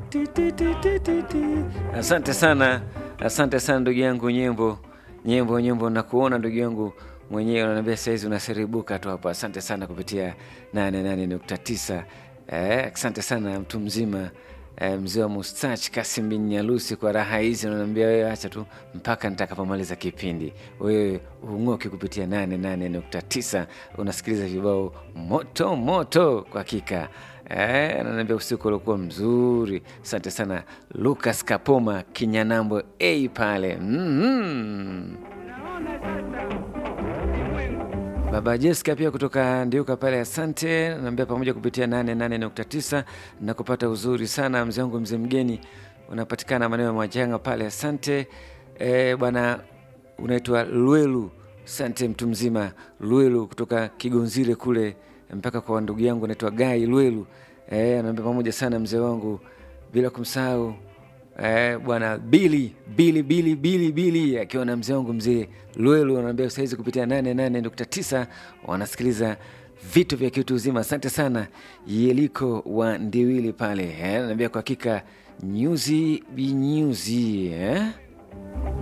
Ti, ti, ti, ti, ti, ti. Asante sana, asante sana ndugu yangu Nyembo, Nyembo, Nyembo, nakuona ndugu yangu mwenyewe, unaniambia saizi unaseribuka tu hapa. Asante sana kupitia 88.9. Eh, asante sana mtu mzima eh, mzee wa mustach Kasim bin Nyalusi kwa raha hizi, unaniambia wewe acha tu mpaka nitakapomaliza kipindi. Wewe ung'oki kupitia 88.9, unasikiliza vibao moto moto kwa hakika. Eh, ananiambia usiku uliokuwa mzuri. Asante sana Lucas Kapoma Kinyanambo a pale mm-hmm. Baba Jessica pia kutoka Ndiuka pale, asante. Naambia pamoja kupitia 88.9 na kupata uzuri sana. Mzee wangu mzee mgeni unapatikana maeneo ya Mwajanga pale, asante. E, bwana unaitwa Lwelu, asante mtu mzima Lwelu kutoka Kigonzire kule mpaka kwa ndugu yangu anaitwa Gai Lwelu. E, anaambia pamoja sana mzee wangu, bila kumsahau Eh, bwana Bili Bili Bili Bili Bili akiwa na mzee wangu mzee Lwelu anaambia saizi kupitia 88.9 wanasikiliza vitu vya kiutu uzima. Asante sana Yeliko wa Ndiwili pale eh, anaambia kwa hakika nyuzi binyuzi eh?